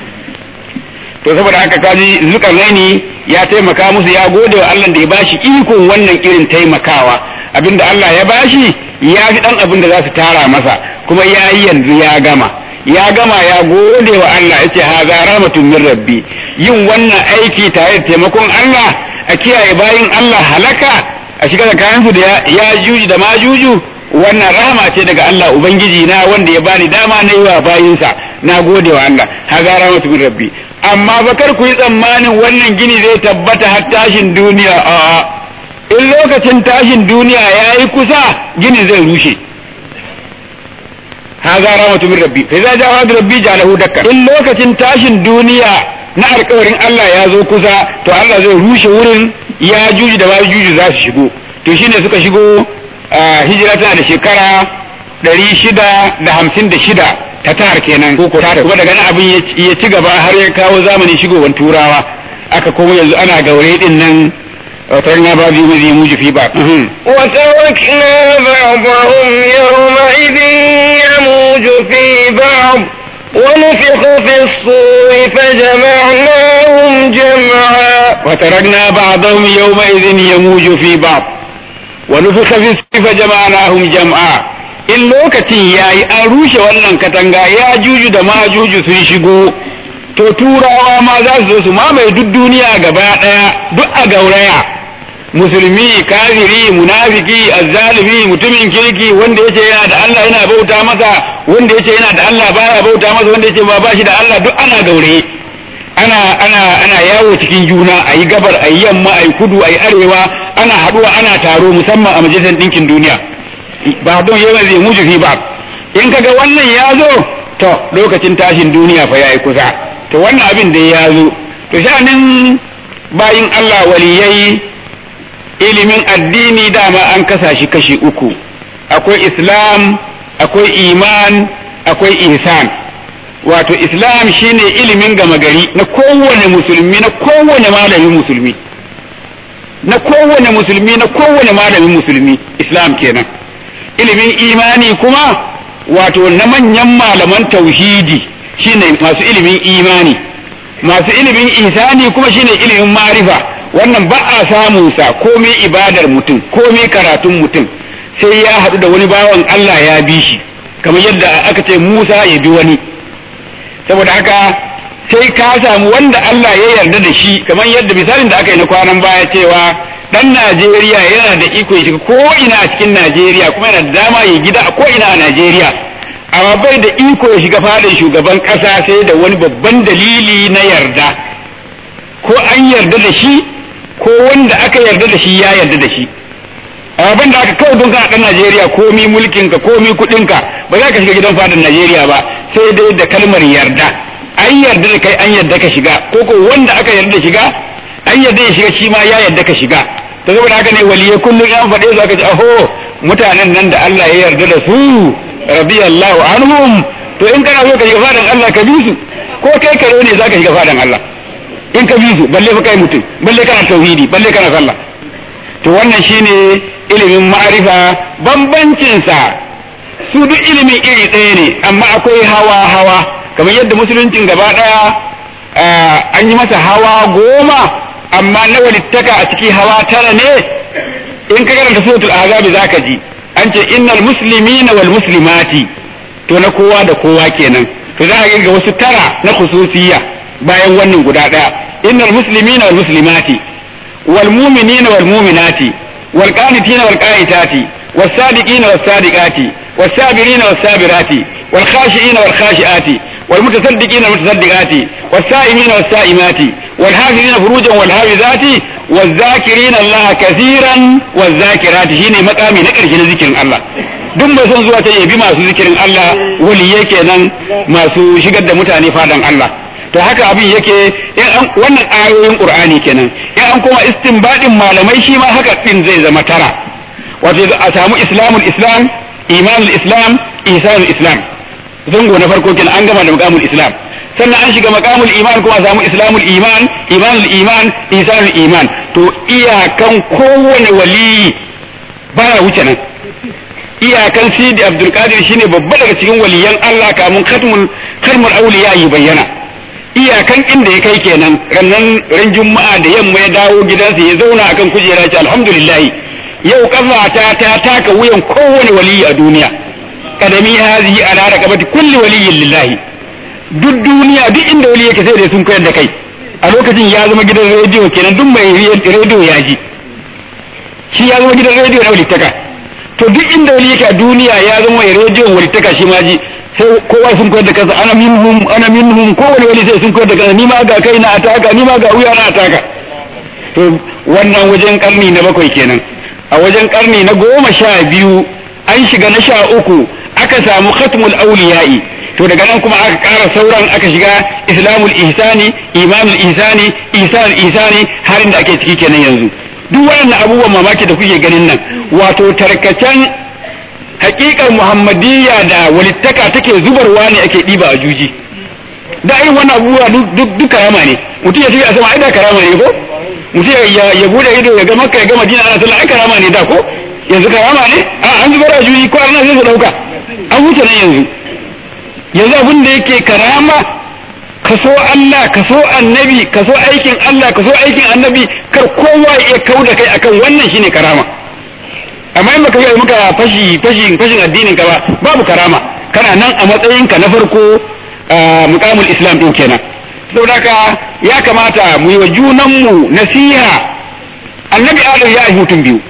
to saboda haka kaji zulkarnaini ya taimaka musu ya gode wa Allah da ya bashi ikon wannan irin taimakawa abinda Allah ya bashi ya fi dan abin da za su tara masa kuma ya yi yanzu ya gama ya gama ya gode wa Allah yace haza rahmatun min rabbi yin wannan aiki tare da taimakon Allah a kiyaye bayin Allah halaka a shiga da kayansu da ya juji da majuju wannan rahama ce daga Allah Ubangiji na wanda ya bani dama na yi wa bayinsa na gode wa Allah haza rahmatu min rabbi amma bakar ku yi tsammanin wannan gini zai tabbata har tashin duniya a in lokacin tashin duniya ya yi kusa gini zai rushe haza rahmatu min rabbi fa idza ja'a rabbi ja'alahu dakka in lokacin tashin duniya na alƙawarin Allah ya zo kusa to Allah zai rushe wurin ya juji da ba juji za su shigo to shine suka shigo hijira tana da shekara ɗari shida da hamsin da shida ta tahar kenan ko ko kuma daga nan abin ya ci gaba har ya kawo zamanin shigowar turawa aka kuma yanzu ana gaure din nan وتركنا بعض يوم يموج في بعض وتركنا بعضهم يومئذ يموج في بعض ونفخ في الصور فجمعناهم جمعا وتركنا بعضهم يومئذ يموج في بعض ونفخ في الصور فجمعناهم جمعا in lokacin ya yi an rushe wannan katanga ya juju da ma juju sun shigo to turawa ma za su zo su mamaye duk duniya gaba ɗaya duk a gauraya musulmi kafiri munafiki azzalimi mutumin kirki wanda yace yana da Allah yana bauta masa wanda yace yana da Allah baya bauta masa wanda yace ba bashi da Allah duk ana gaure ana ana ana yawo cikin juna ayi gabar ayi yamma ayi kudu ayi arewa ana haduwa ana taro musamman a majalisar dinkin duniya ba don yawan zai muju fi ba in kaga wannan ya zo to lokacin tashin duniya fa yayi kusa to wannan abin da ya zo to shanin bayin Allah waliyai ilimin addini dama an kasa shi kashi uku akwai islam akwai iman akwai ihsan wato islam shine ilimin gama gari na kowane musulmi na kowane malamin musulmi na kowane musulmi na kowane malamin musulmi islam kenan ilimin imani kuma wato na manyan malaman tauhidi shine masu ilimin imani masu ilimin ihsani kuma shine ilimin marifa wannan ba a samun sa komai ibadar mutum komai karatun mutum sai ya haɗu da wani bawan Allah ya bi shi kamar yadda aka ce Musa ya bi wani saboda haka sai ka samu wanda Allah ya yarda da shi kamar yadda misalin da aka yi na kwanan baya cewa dan Najeriya yana da iko ya shiga ko ina a cikin Najeriya kuma yana da dama ya gida a ko ina a Najeriya amma bai da iko ya shiga fadin shugaban kasa sai da wani babban dalili na yarda ko an yarda da shi ko wanda aka yarda da shi ya yarda da shi abin da aka kawai don kana dan Najeriya komi mulkin ka komi kudin ka ba za ka shiga gidan fadin Najeriya ba sai dai da kalmar yarda an yarda da kai an yarda ka shiga ko ko wanda aka yarda shiga an yarda ya shiga shi ma ya yarda ka shiga to saboda haka ne waliyai kullum an faɗe su aka ce aho mutanen nan da Allah ya yarda da su radiyallahu anhum to in kana so ka shiga fadan Allah ka bi su ko kai kare ne zaka shiga fadan Allah in ka bi su balle fa kai mutum balle kana tauhidi balle kana sallah to wannan shine ilimin ma'arifa bambancin sa su duk ilimin iri ɗaya ne amma akwai hawa hawa kamar yadda musuluncin gaba ɗaya an yi masa hawa goma amma na walittaka a ciki hawa tara ne in ka karanta suratul azabi zaka ji an ce innal muslimina wal muslimati to na kowa da kowa kenan to za a ga wasu tara na khususiyya bayan wannan guda daya innal muslimina wal muslimati wal mu'minina wal mu'minati wal qanitina wal qanitati was sadiqina was sadiqati was sabirina was sabirati wal khashiina wal khashiati wal mutasaddiqina wal mutasaddiqati was sa'imina was sa'imati wal hafizina furujan wal hafizati والذاكرين الله كثيرا والذاكرات shine makami na ƙarshe na zikirin Allah duk mai son zuwa ta yabi masu zikirin Allah waliyai kenan masu shigar da mutane fadan Allah to haka abin yake wannan ayoyin Qur'ani kenan in an koma istinbadin malamai shi ma haka din zai zama tara wato a samu islamul islam imanul islam ihsanul islam zango na farko kenan an gama da makamul islam sannan an shiga makamul iman kuma samu islamul iman imanul iman ihsanul iman to iyakan kowane wali baya wuce nan iyakan sidi abdul qadir shine babba daga cikin waliyan Allah kamun khatmul khatmul awliya yi bayyana iyakan inda ya kai kenan rannan ran juma'a da yamma ya dawo gidansa ya zauna akan kujera ce alhamdulillah yau kafata ta taka wuyan kowane wali a duniya kadami hazihi ala raqabati kulli waliyyin lillahi duk duniya duk inda wali yake sai da sun koyar da kai a lokacin ya zama gidan rediyo kenan duk mai rediyo ya ji shi ya zama gidan rediyo na walittaka to duk inda wali yake a duniya ya zama mai rediyon walittaka shi ma ji sai kowa sun koyar da kansa ana minhum ana minhum kowane wali sai sun koyar da kansa ni ma ga kai na ataka ni ma ga wuya na ataka to wannan wajen karni na bakwai kenan a wajen karni na goma sha biyu an shiga na sha uku aka samu khatmul auliya'i to daga nan kuma aka ƙara sauran aka shiga islamul ihsani imanul ihsani ihsanul ihsani har inda ake ciki kenan yanzu duk waɗannan abubuwan mamaki da kuke ganin nan wato tarkacen hakikar muhammadiyya da walittaka take zubarwa ne ake ɗiba a juji da irin wannan abubuwa duk karama ne mutum ya tafi a sama ai da karama ne ko mutum ya bude ido ya ga makka ya ga madina ana sallah ai karama ne da ko yanzu karama ne a an zubar a juji ko ana sai su dauka an wuce nan yanzu yanzu abin da yake karama ka so Allah ka so annabi ka so aikin Allah ka so aikin annabi kar kowa ya iya kau da kai akan wannan shine karama amma in baka yi maka fashi fashin fashin addinin ka ba babu karama kana nan a matsayin ka na farko muqamul islam din kenan saboda haka ya kamata mu yi wa junan mu nasiha annabi adam ya yi mutum biyu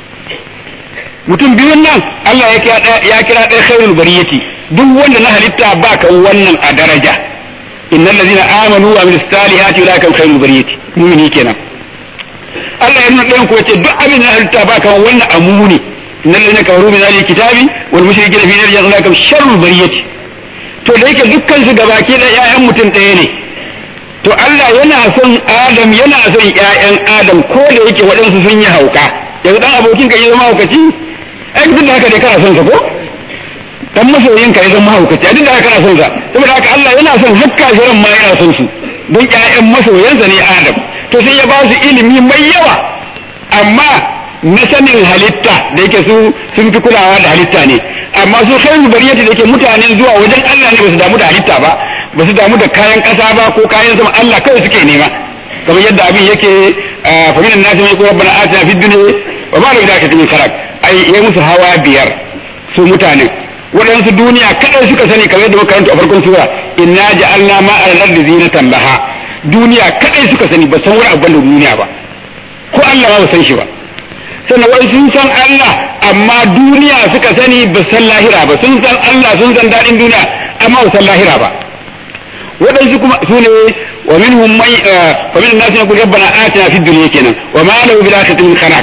mutum biyun nan Allah ya kira ya kira ɗaya khairul bariyati duk wanda na halitta ba ka wannan a daraja innal ladina amanu wa amilus salihati ulaika khairul bariyati mu'mini kenan Allah ya nuna ɗayan ku yace duk abin da na halitta ba ka wannan amuni innal ladina kafaru min ahli kitabi wal mushrikina fi nar jahannam sharrul bariyati to to da yake dukkan su gabaki da ƴaƴan mutum ɗaya ne to Allah yana son Adam yana son ƴaƴan Adam ko da yake waɗansu sun yi hauka yanzu dan abokin ka yi zama haukaci ai duk da haka dai kana son sa ko dan masoyin ka ya zama haukaci a duk da haka kana son sa saboda haka Allah yana son hakka shirin ma yana son su don ƴaƴan masoyansa ne Adam to sai ya ba su ilimi mai yawa amma na sanin halitta da yake su sun fi kulawa da halitta ne amma su khairu bariyati da yake mutane zuwa wajen Allah ne ba su damu da halitta ba ba su damu da kayan ƙasa ba ko kayan sama Allah kawai suke nema kamar yadda abin yake fa minan nasi mai rabbana atina fid dunya wa ma lahu dakatu min kharaq ai yayi musu hawa biyar su mutane waɗansu duniya kadai suka sani kamar yadda muka karanta a farkon sura inna ja'alna ma al-ardi zinatan laha duniya kadai suka sani ba san wani abu da duniya ba ko Allah ba san shi ba sannan wai sun san Allah amma duniya suka sani ba san lahira ba sun san Allah sun san daɗin duniya amma ba san lahira ba waɗansu kuma su ne wa minhum mai wa min nasu yaqulu rabbana atina fid dunya kenan wa ma lahu bil akhirati min khalaq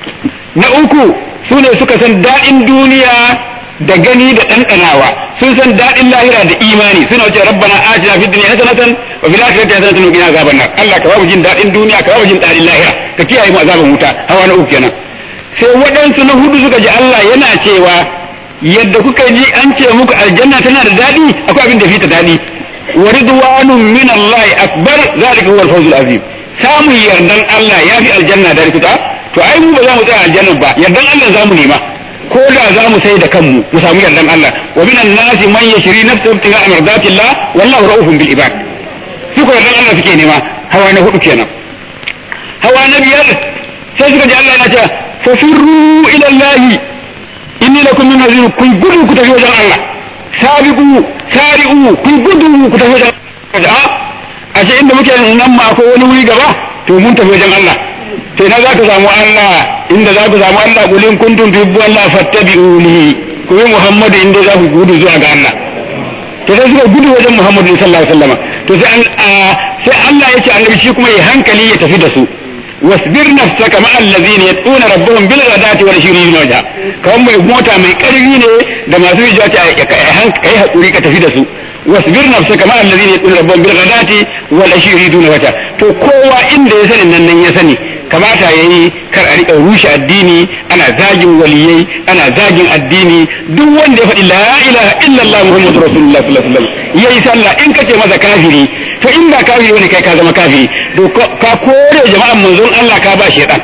na uku su ne suka san daɗin duniya da gani da ɗanɗanawa sun san daɗin lahira da imani suna wuce rabbana atina fid dunya hasanatan wa fil akhirati hasanatan wa qina azaban nar Allah ka ba mu jin daɗin duniya ka ba mu jin daɗin lahira ka kiyaye mu azaban wuta hawa na uku kenan sai waɗansu na hudu suka ji Allah yana cewa yadda kuka ji an ce muku aljanna tana da daɗi akwai abin da fi ta daɗi wa ridwanun min Allah akbar zalika huwa al-fawzul azim samun yardan Allah ya fi aljanna da rikuta to ai mu ba za mu tsaya aljanna ba yardan Allah za mu nema ko da za mu sai da kanmu mu samu yardan Allah wa minan nasi man yashri nafsahu ibtigha mardatillah wallahu ra'ufun bil ibad su ko yardan Allah suke nema hawa na hudu kenan hawa na biyar sai suka ji Allah yana cewa fafirru ila Allah inni lakum min nazir kun gudu ku tafi wajen Allah sabiqu sari'u kun gudu ku tafi wajen Allah a ce inda muke nan ma akwai wani wuri gaba to mun tafi wajen Allah to ina za ka samu Allah inda za ku samu Allah kulin kuntum tuhibbu Allah fattabi'uni ku yi Muhammadu inda za ku gudu zuwa ga Allah to sai suka gudu wajen Muhammadu sallallahu alaihi wasallam to sai sai Allah ya ce annabi shi kuma ya hankali ya tafi da su wasbir nafsaka ma allazina yatuna rabbahum bil ghadati wal shirin wajha kawai mai mota mai karfi ne da masu hijira ta kai hakuri ka tafi da su wasbir nafsaka ma allazina yatuna rabbahum bil ghadati wal shirin wajha to kowa inda ya sani nan nan ya sani kamata yayi kar a rika rushe addini ana zagin waliyai ana zagin addini duk wanda ya faɗi la ilaha illallah muhammadur rasulullah sallallahu alaihi wasallam yayi sallah in kace masa kafiri to in ba kafiri wani kai ka zama kafiri to ka kore jama'an manzon Allah ka ba shedan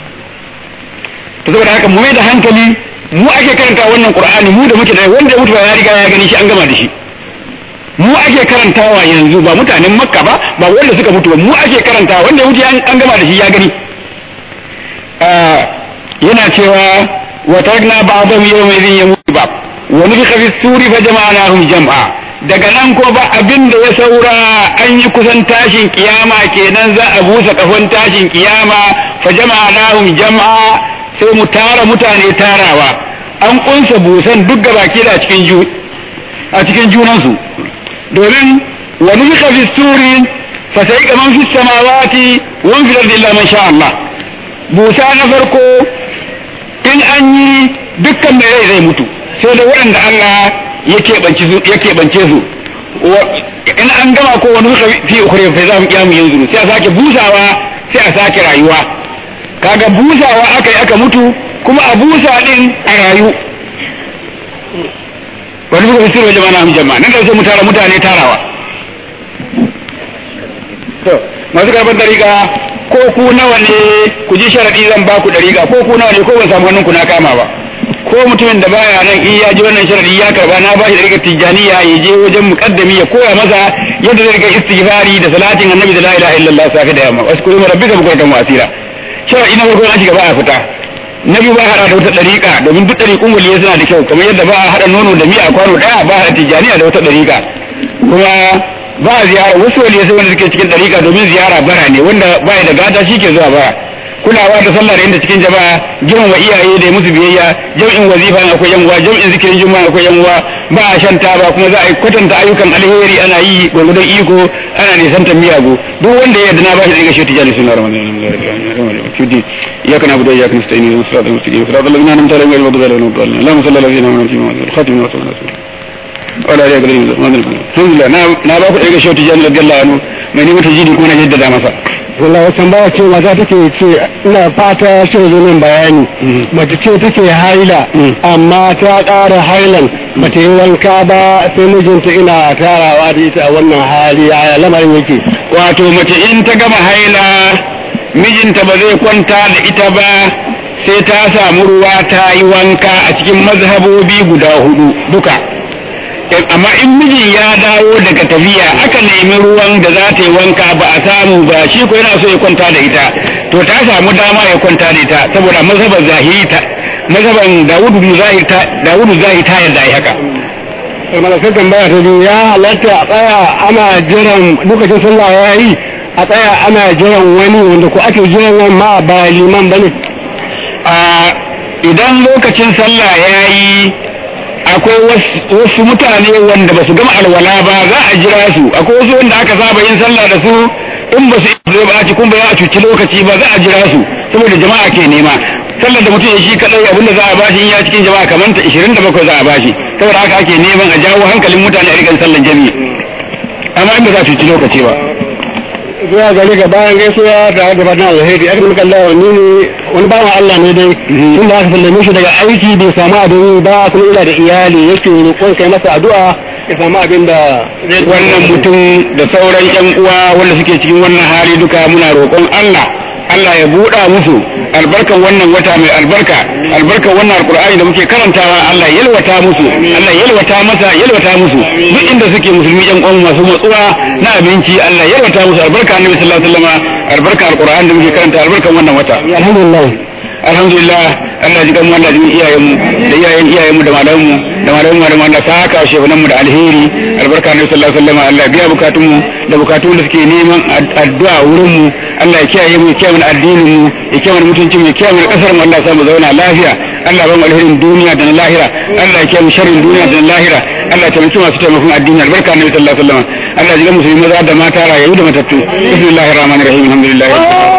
to saboda haka mu mai da hankali mu ake karanta wannan qur'ani mu da muke da wanda ya mutu ya riga ya gani shi an gama da shi mu ake karantawa yanzu ba mutanen makka ba ba wanda suka mutu ba mu ake karantawa wanda ya mutu an gama da shi ya gani yana cewa wa tagna ba'dhum yawma idhin yamutu ba wa nufikha fi suri fa jama'nahum jam'a daga nan ko ba abin da ya saura an yi kusan tashin kiyama kenan za a busa kafan tashin kiyama fa jama'nahum jam'a sai mu tara mutane tarawa an kunsa busan duk gabaki da cikin ju a cikin junansu domin wa nufikha fi suri fa sai kaman fi samawati wa fi ardi illa man sha Allah busa na farko in an yi dukkan mai rai zai mutu sai da waɗanda Allah ya keɓance su in an gama ko wani suka fi ukure fa za mu kiyamu yanzu sai a sake busawa sai a sake rayuwa kaga busawa aka yi aka mutu kuma a busa din a rayu wani suka fi sirwa jama'a na jama'a nan da sai mu tara mutane tarawa to masu karɓar dariƙa ko ku nawa ne ku ji sharaɗi zan ba ku dariƙa ko ku nawa ne ko ban samu hannun ku na kama ba ko mutumin da baya nan in ya ji wannan sharadi ya karba na bashi da rika tijjaniya ya je wajen muqaddami ya koya masa yadda zai rika istighfari da salatin annabi da la ilaha illallah safi da yamma wasu kuma rabbika bukuratan wa asira sharadi na farko an shiga ba a fita na biyu ba hada da wata dariƙa domin duk dariƙun waliyai suna da kyau kamar yadda ba a hada nono da miya kwano daya ba a hada tijjaniya da wata dariƙa kuma ba a ziyara wasu waliyai sai wanda suke cikin dariƙa domin ziyara bara ne wanda baya da gata shi ke zuwa bara kulawa da sallah da inda cikin jama'a girmama iyaye da musu biyayya jam'in wazifa akwai yan uwa jam'in zikirin juma'a akwai yan uwa ba a shan taba kuma za a yi kwatanta ayyukan alheri ana yi gwagwadon iko ana nisantar miyagu duk wanda ya yarda na ba shi daga shi tijani suna ramadan إياك نعبد وإياك نستعين اهدنا الصراط المستقيم صراط الذين أنعمت عليهم غير المغضوب عليهم ولا الضالين اللهم صل على سيدنا محمد الخاتم وصلى الله عليه وسلم ولا عليه الحمد لله na na ba ku daga shautu jan radiyallahu anhu mai ne mata jini kuma na jaddada masa wallahi wasan ba ce mata take ce ina fata ce zo min bayani mace ce take haila amma ta ƙara hailan bata yi wanka ba sai mijinta ina tarawa da ita a wannan hali a lamarin yake wato mace in ta gama haila mijinta ba zai kwanta da ita ba sai ta samu ruwa ta yi wanka a cikin mazhabobi guda hudu duka amma in mijin ya dawo daga tafiya aka nemi ruwan da za ta yi wanka ba a samu ba shi ko yana so ya kwanta da ita to ta samu dama ya kwanta da ita saboda mazhaban zahiri ta mazhaban Dawudu Zahir ta Dawudu Zahir ta yarda ai haka malakan tambaya ta biyu ya halatta a tsaya ana jiran lokacin sallah ya yi a tsaya ana jiran wani wanda ko ake jiran wani ma ba liman bane a idan lokacin sallah ya yi akwai wasu mutane wanda ba su gama alwala ba za a jira su akwai wasu wanda aka saba yin sallah da su in ba su zai ba ci kun ba za a cuci lokaci ba za a jira su saboda jama'a ke nema sallar da mutum ya shi kadai abinda za a bashi in ya cikin jama'a kamar ta 27 za a bashi saboda haka ake neman a jawo hankalin mutane a rikan sallar jami'i amma in ba za a cuci lokaci ba zuwa gari ga bayan gaisuwa tare da fatan alheri aka muka Allah ni ne wani bawan Allah ne dai tun da aka sallame shi daga aiki bai samu abin yi ba kuma ina da iyali yake roƙon kai masa addu'a ya samu abin da wannan mutum da sauran yan uwa wanda suke cikin wannan hali duka muna roƙon Allah Allah ya buɗa musu albarkan wannan wata mai albarka albarkan wannan alkur'ani da muke karantawa Allah ya yalwata musu Allah ya yalwata masa yalwata musu duk inda suke musulmi yan uwan masu matsuwa na abinci Allah ya yalwata musu albarka annabi sallallahu alaihi wasallam albarka alkur'ani da muke karanta albarkan wannan wata alhamdulillah alhamdulillah Allah ji gamu Allah ji iyayen mu da iyayen iyayen mu da malaman mu da malaman mu da malaman saka shehunan mu da alheri albarka annabi sallallahu alaihi wasallam Allah biya bukatun mu da bukatun da suke neman addu'a wurin mu Allah ya kiyaye mu ya kiyaye mu addinin mu ya kiyaye mu mutuncin mu ya kiyaye mu kasar mu Allah ya sa mu zauna lafiya Allah ba mu alherin duniya da na lahira Allah ya kiyaye mu sharrin duniya da na lahira Allah ya taimaki masu taimakon addini albarka annabi sallallahu alaihi wasallam Allah ya ji musulmi maza da mata rayu da matattu bismillahir rahmanir rahim alhamdulillah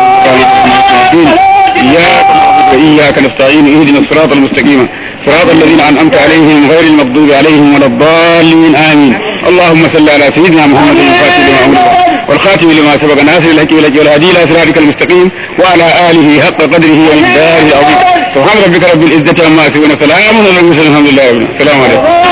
إياك نعبد وإياك نستعين اهدنا الصراط المستقيم صراط الذين أنعمت عليهم غير المغضوب عليهم ولا الضالين آمين اللهم صل على سيدنا محمد الفاتح لما أمر والخاتم لما سبق ناصر الحكيم لك والهدي إلى صراطك المستقيم وعلى آله حق قدره ومقداره العظيم سبحان ربك رب العزة عما يصفون سلام على المرسلين الحمد لله رب العالمين السلام عليكم